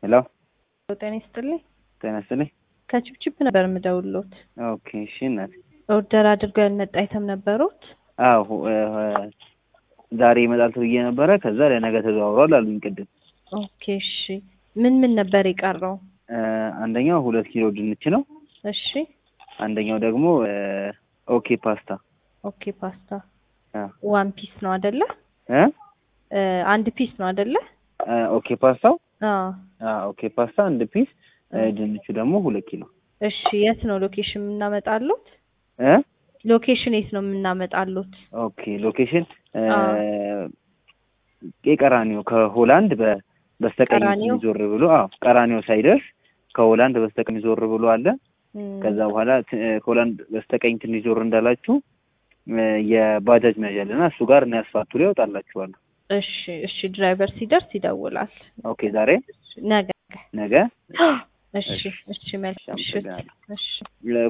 ሄሎ ጤና ይስጥልኝ። ጤና ይስጥልኝ። ከችፕችፕ ነበር የምደውሎት። ኦኬ እሺ እናት ኦርደር አድርገው ያልመጣ አይተም ነበሩት? አዎ እ፣ ዛሬ ይመጣል ተብዬ ነበረ። ከዛ ለነገ ተዘዋውሯል አሉኝ ቅድም። ኦኬ እሺ። ምን ምን ነበር የቀረው? እ፣ አንደኛው ሁለት ኪሎ ድንች ነው። እሺ አንደኛው ደግሞ እ፣ ኦኬ ፓስታ ኦኬ ፓስታ አ ዋን ፒስ ነው አይደለ? እ እ፣ አንድ ፒስ ነው አይደለ? እ፣ ኦኬ ፓስታው አዎ። አ ኦኬ ፓስታ አንድ ፒስ እ፣ ድንቹ ደግሞ ሁለት ኪሎ እሺ የት ነው ሎኬሽን የምናመጣሉት? እ ሎኬሽን የት ነው የምናመጣሉት? ኦኬ ሎኬሽን እ፣ አዎ። የቀራኒዮ ከሆላንድ በ በስተቀኝ ቀራኒዮ? ዞር ብሎ አዎ ቀራኒዮ ሳይደርስ ከሆላንድ በስተቀኝ ዞር ብሎ አለ። እም፣ ከዛ በኋላ ት- እ፣ ከሆላንድ በስተቀኝ ትንሽ ዞር እንዳላችሁ እ፣ የባጃጅ መያዣ አለና እሱ ጋር እና ያስፋቱ ላይ ያወጣላችኋል። እሺ እሺ። ድራይቨር ሲደርስ ይደውላል። ኦኬ ዛሬ ነገ ነገ እሺ እሺ። መልካም ምሽት። አመሰግናለሁ። እሺ ለ-